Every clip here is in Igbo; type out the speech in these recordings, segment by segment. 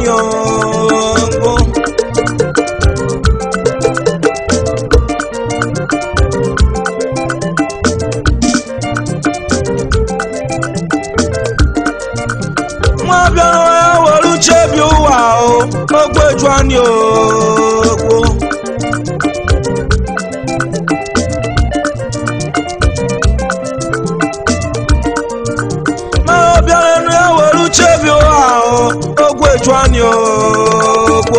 anyị ogbo nwa bịara ya were uche bi ụwa o ogbo eju anyị ogbo ma ọ bịara nụ ya were uche bi ụwa o ogbo eju anyị ogbo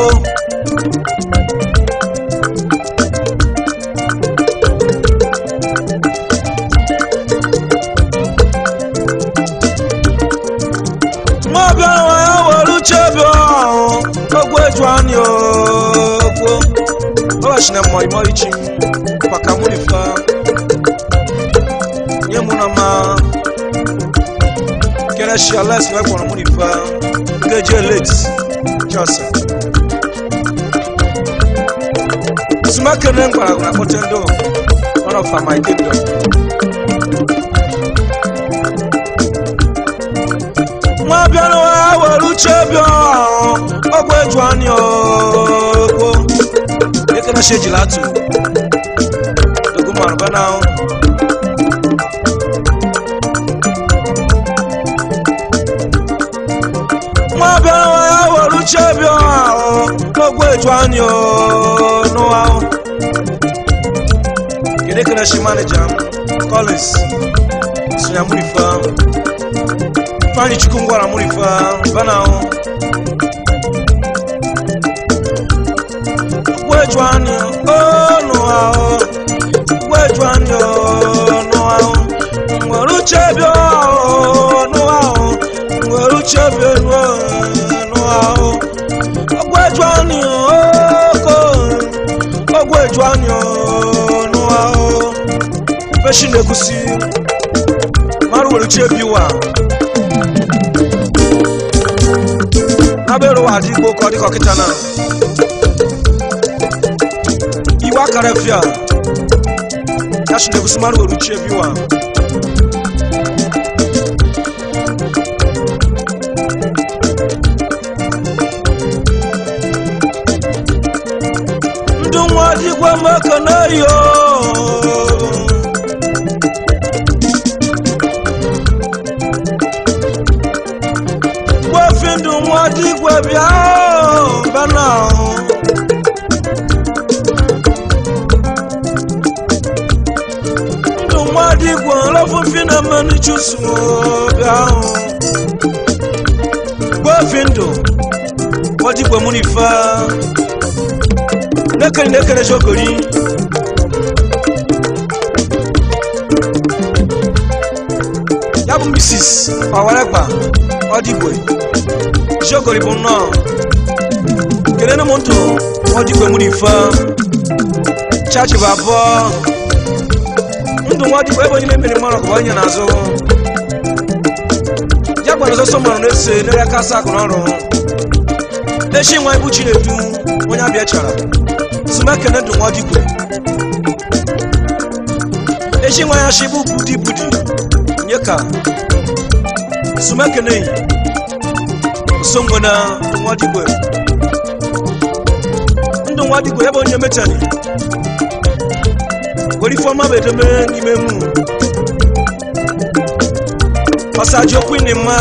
ma ọ bịara nụ ya were uche bi ụwa o ogbo eju anyị ogbo ọlachi na mmọ imọ ichi paka murifa nye mụ na ma kɛra si ala sɛbɛ kɔnɔ mun ni fa nke je late jɔsa suma kɛnɛ nkpara kuna kɔtɛndo one of my kingdom nwa bịara wa were uche bịa ọgwụ eju anyị ogbo ekene shi ejila atụ dogomarụ bana ahụ nwa bịara nwa ya were uche bịa ahụ n'ogwu eju anyị n'ụwa ahụ kedu ekene shi manija m collins sonya murifa fanyi chukwu ngwara murifa bana ahụ ogwu eju anyị n'ụwa ahụ ogwu eju anyị n'ụwa ahụ nwere uche bịa ahụ n'ụwa ahụ nwere uche bịa n'ụwa ahụ ọgwụ eju anyị oko ọgwụ eju anyị n'ụwa ahụ feshi na-egusi mara were uche bi ụwa n'abere ụwa dị igbo ka ọ dịka ọkịta na iwe akara fia ya shi na-egusi mara were uche bi ụwa ndụ nwa dịgwa maka na yo gwafi ndụ nwa dịgwa bịa bana ndụ nwa dịgwa lọfụfi na mmanụ chusu bịa gwafi ndụ nwa dịgwa mụ n'ife nekere nekere sokori ya bụ mrs ọwarekpa ọdịgwe sokori bụ nnọọ kelene m ntụ ọdịgwe mụrụ ife chachi bụ abụọ ndụ nwa ọdịgwe ebe onye na-emere mmanụ ka onye na-azụ ya gbara ọsọsọ mmanụ na-ese n'ere aka asa akụ n'ọrụ echi nwa ibu chinedu onye abịa chara sumekene ndụ nwa ọdịgwe echi nwa ya shi bụ budi budi nye ka sumekene yi songo na ndụ nwa ọdịgwe ndụ nwa ọdịgwe ebe onye mechani were ifeọma bụ edeme n'ime mu ọsaji okwu ni mma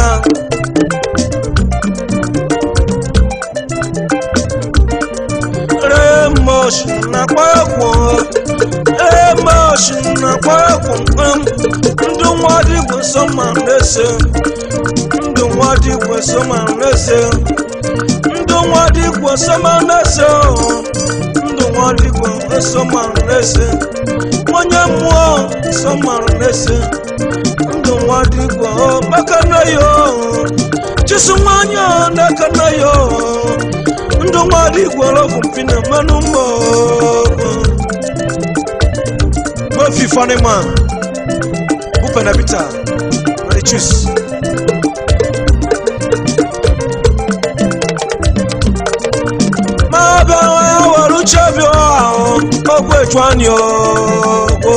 emotion na kwekwo emotion na kwekwo ndụ nwa dịgwe sọma na-ese ndụ nwa dịgwe sọma na-ese ndụ nwa dịgwe sọma na-ese ndụ nwa dịgwe sọma na-ese onye mmụọ sọma na-ese ndụ nwa dịgwe maka na yo chisu nwanyị na-aka na yo ndụ mmadụ igwere ọgwụ mpi na mmanụ mma gbofi fanima bụ penabita na chus ma bịa ya were uche bịa ahụ ọgwụ eju anyị ogbo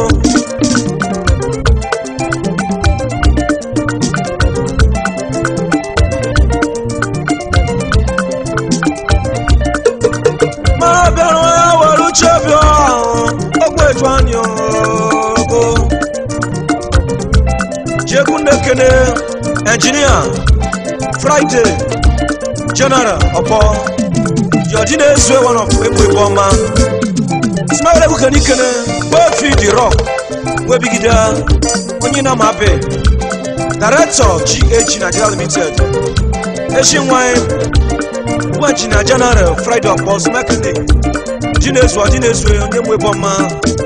na-ekene engineer friday general ọpọ jọji na-ezu one of egbu egbu ọma ismail ekwukene ikene gbofi the rock webigide onye na mabe director gh nigeria limited echi nwanyị gwaji na general friday ọpọ smekene ji na-ezu ọdị na-ezu onye mgbe egbu ọma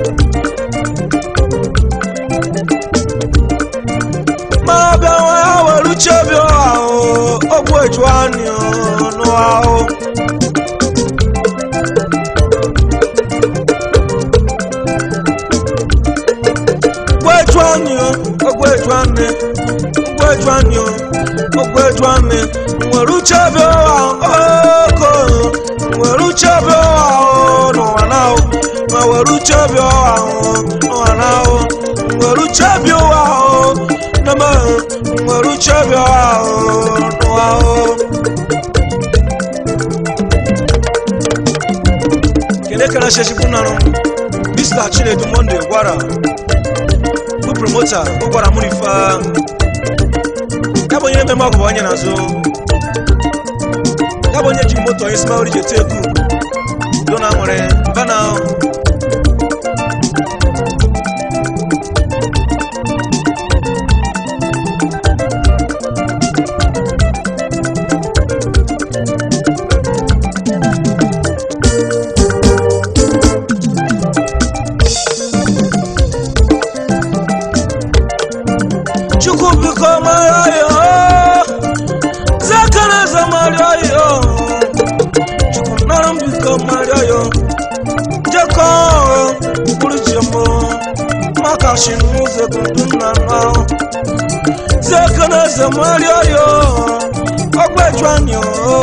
ma bịa nwa ya were uche bịa ahụ ọgwụ eju anyị ọnụ ahụ gweju anyị ogweju anyị gweju anyị ogweju anyị nwere uche bịa oko nwere uche bịa ahụ n'ụwa n'ahụ ma were uche bịa ahụ n'ụwa n'ahụ nwere uche bịa ahụ nama nwere uche bịa ahụ n'ụwa ahụ kele kana sheshikwu narụ mr chinedu monde gwara bụ promota ọ gwara mụ n'ife ya bụ onye mmemme ọgụ bụ onye na-azụ ya bụ onye jiri moto onye smaori ji ete egwu do na nwere bana chukwu biko mara ya zakana zamaria ya chukwu nara m biko mara ya jekọ bụrụ chemo maka shi n'ụzọ gudu nna na zakana zamaria ya ọgbẹjọ anyị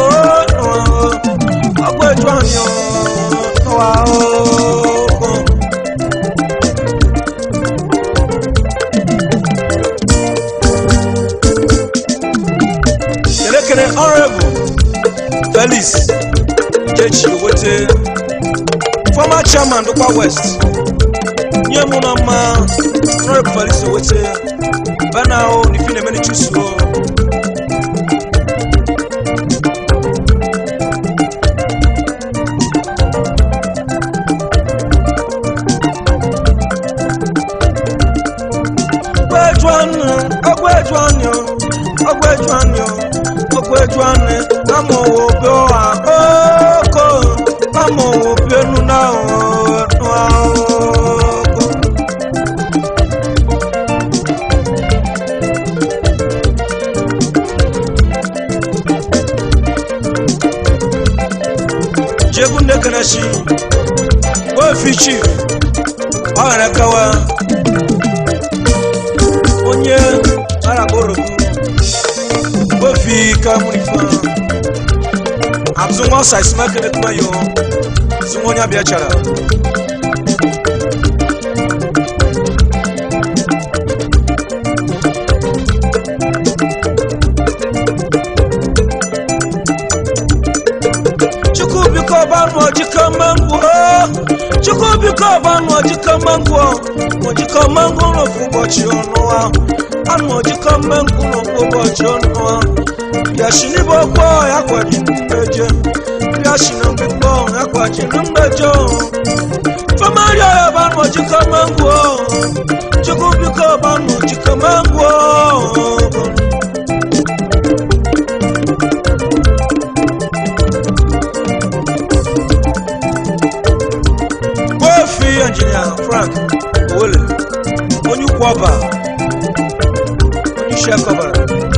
ọgbẹjọ anyị n'ụwa ahụ kelekele honorable felix jechi owete former chairman dukwa west nye mụ na mma honorable felix owete bana o n'ifi na-emeni chusuo ọgbẹ́jọ́nù ọgbẹ́jọ́nù ọgbẹ́jọ́nù ọgbẹ́jọ́nù lámọ̀wò bí ó wà ókò lámọ̀wò bí ẹnu náà ọ̀nù àókò. jegu ndekanashi wefi chief ọ ghara kawa onye araborogu wefi kamurifa abzunwa saisimekele kuma yo zunwa onye abịa chara chukwu biko banụ ojikọ mangwo chukwu biko banụ ojikọ mangwo ojikọ mangwo n'ofu ụbọchị ọnụ ahụ anụ ojikọ mangwo n'ofu ụbọchị ọnụ ahụ bịashi n'ibe ọgbọ ya kwaji mgbeje bịashi na mgbekpọ ya kwaji na mgbeje famari ọya banụ ojikọ mangwo chukwu biko banụ ojikọ mangwo kofi injinia frank owele onye ukwu ọba onye isi akọbara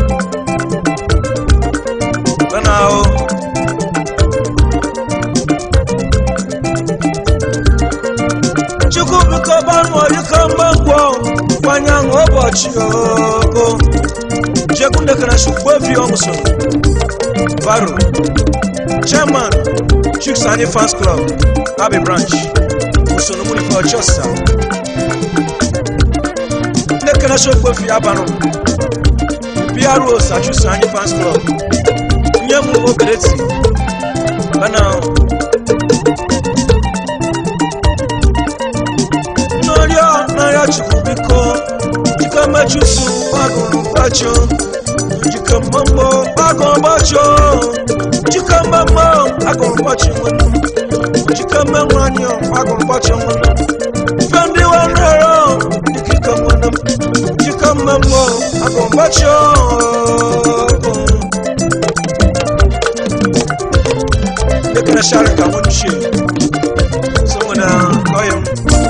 mana ahụ chukwu biko banụ ọdịka mgbangwọ kwanye ahụ ụbọchị ogo jekundekanashi kofi ọmụso baro chairman chicks anyị fans club abbey branch usoro mụ n'ife ọchọsa ndekana shokpofi abanụ pro sachusa anyị fans club nye m obeleti bana n'ọrịa n'arịa chukwu biko jikọ jikamachusu gbagụrụ gbacho jikamamọ gbagụrụ gbacho jikamamọ gbagụrụ gbacho nwanne m jikamanwanyị gbagụrụ gbacho nwanne m ife ndị wanrero dịkika nwanne m jikamamọ gbagụrụ gbacho Dekana share ka wani shi saboda ƙauyen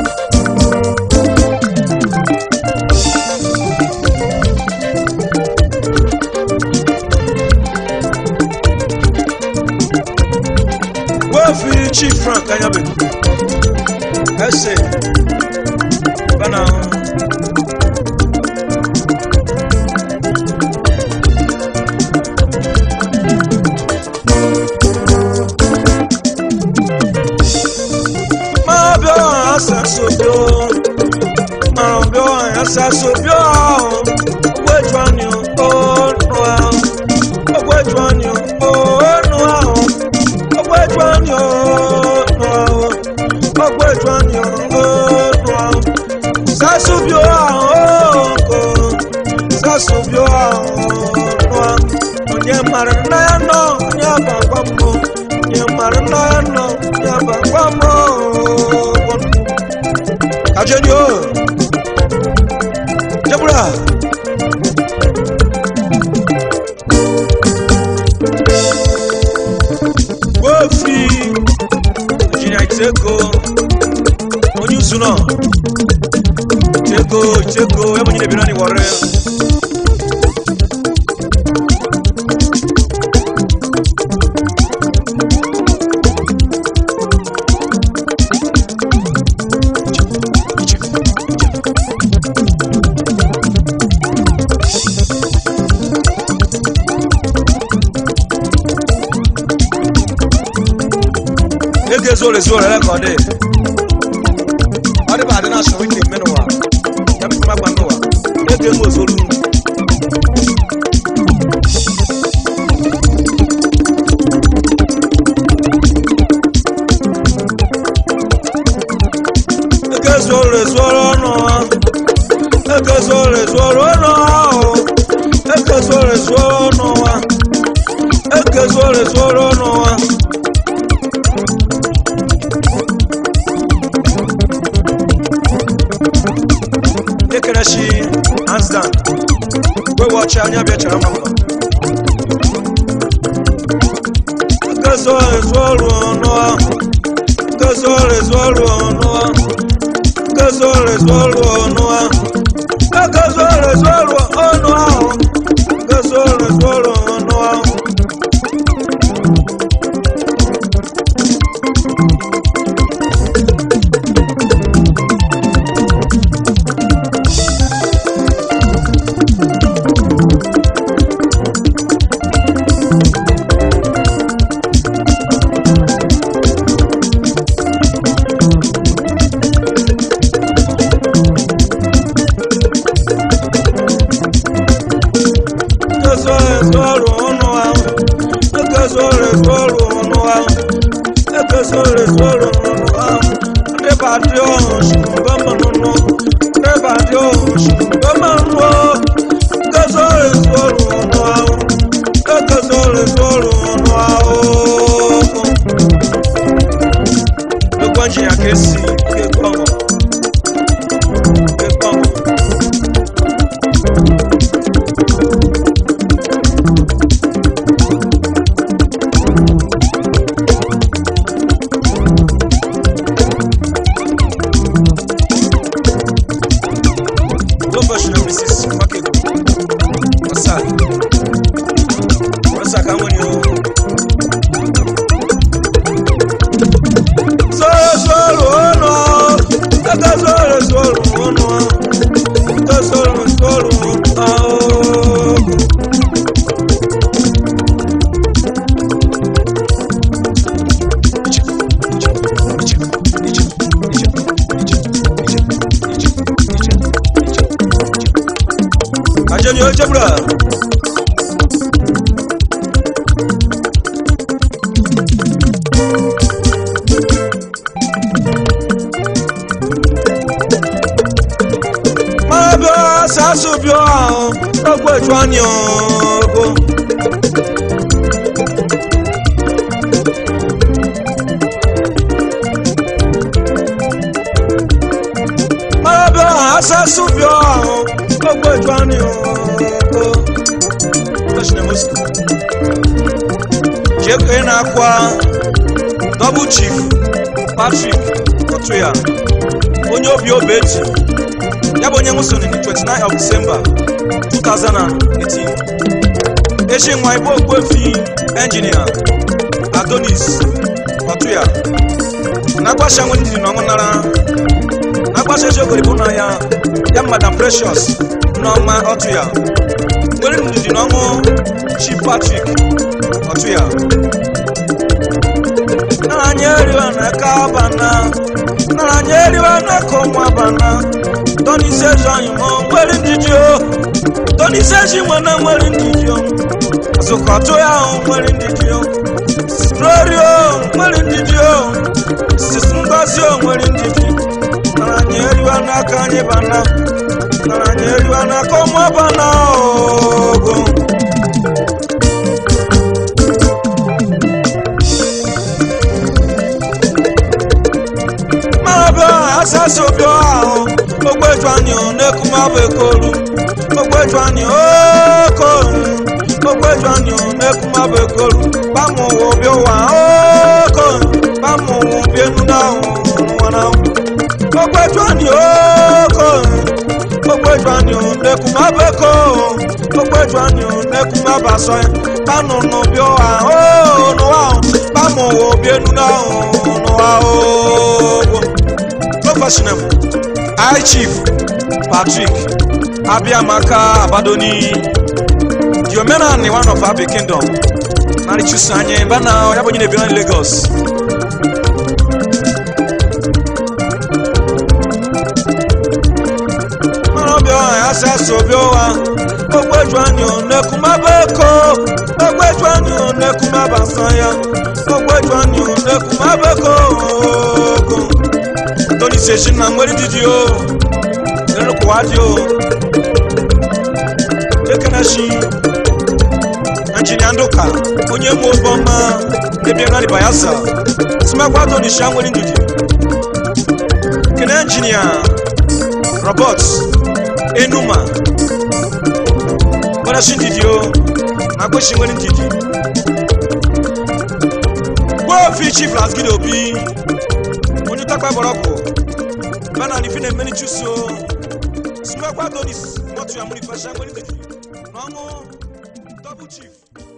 wafiri chief frank anyabe ẹsẹ bana máa bí ọ asaso bí ọ àrùn bí ọ asaso bí ọ owó ètò àní ọ nù ọ owó ètò àní ọ nù ọ owó ètò àní ọ nù ọ owó ètò àní ọ nù ọ sasu bí ọ kò sasu bí ọ nù ọ onye mara nna ya nọ onye agbagba mbụ onye mara nna ya nọ onye agbagba mbụ kajeni o jabura wofi injinia iteko onye usu nọ iteko iteko ebe onye na-ebi naanị wọrọ ya ege zoro zoro rẹ kọ de ọdẹ bá adé náà sọ wíńdì mẹnu wa yàtọ̀ fún magba mẹwa ege zoro zoro nu. ege zoro zoro nù wa ege zoro zoro nù wa o ege zoro zoro nù wa ege zoro zoro nù wa. ekele shi hands down wewe ọchị anya bịa chara mma nkezo ezu ọrụ ọnụ ahụ nkezo ezu ọrụ ọnụ ahụ nkezo ezu ọrụ ọnụ ahụ nkezo ezu ọrụ ọnụ ahụ nkezo ezu ọrụ ọnụ ahụ nkezo ezu ọrụ ọnụ ahụ nkezo ezu ọrụ ọnụ ahụ nkezo ezu ọrụ ọnụ ahụ ndị badị ọhụ shugbe mmanụ ndị badị ọhụ shugbe mmanụ nkezo ezu ọrụ ọnụ ahụ nkezo ezu ọrụ ọnụ ahụ ekwe njiya ka esi ekwe ọhụ ekwe ọhụ Lomba shule Mrs. Makego. Wasa. Wasa kama ni o. Soro soro ono. Kaka soro soro ono. Kaka soro soro ono. Ajani o jabura. Mabasa asasụ bịa ahụ ogbe ju anyị ogo mara bịa ahụ asasụ bịa ahụ ogbe ju anyị ogo jeke na-akwa double chief patrick otuya onye obi obeji ya bụ onye nwụsoro na 29 of december 2018 echi nwa ibe ogbuefi engineer adonis otuya na-agbasha nwe ndidi na ọṅụnara na-agbasha eji ogoribo na ya ya madam precious nneọma otuya nwere ndidi na ọṅụ chief patrick otuya nara anyị eriwa na aka bana nara anyị eriwa na aka ụmụ bana tonise ji anyị mọ nwere ndidi o tonise ji nwere nwere ndidi o azụkọtụ ya ahụ nwere ndidi o strori o nwere ndidi o sisi ngozi o nwere ndidi nara anyị eriwa n'aka anyị bana nara anyị eriwa n'aka ụmụ bana ogo mabịa asasị obi ahụ ogbeju anyị na-ekumabụ ekolu ogbeju anyị okoru ogbeju anyị na-ekumabụ ekolu bamụwa obi ụwa okoru bamụwa obi enu na nwara ogbeju anyị okoru ogbeju anyị na-ekumabụ ekolu ogbeju anyị na-ekumabụ asọ ya banụ n'obi ụwa n'ụwa bamụwa obi enu na n'ụwa ogbo professional high chief patrick abiamaka abadoni the omenani one of abi kingdom nari chusu anyị bana ya bụ onye na-ebi na lagos ọbịa ya si asụ obi ụwa ogbeju anyị na-ekumaba eko ogbeju anyị na-ekumaba nsọ ya ogbeju anyị na-ekumaba eko ogo tony seshi na nwere didi o nrụkwụwa dị o ekeneshi injinia nduka onye mụ obiọma na-ebie nari bayelsa simakwa tony shi nwere ndidi kene injinia robert enuma nwere shi ndidi o na agbeshi nwere ndidi gbofi chief lasgide obi onye takpa bọrọkụ bana ni fina emeni chuso simakwa donis mọtụ ya mụrụ ifasha nwere ndidi n'ọṅụ double chief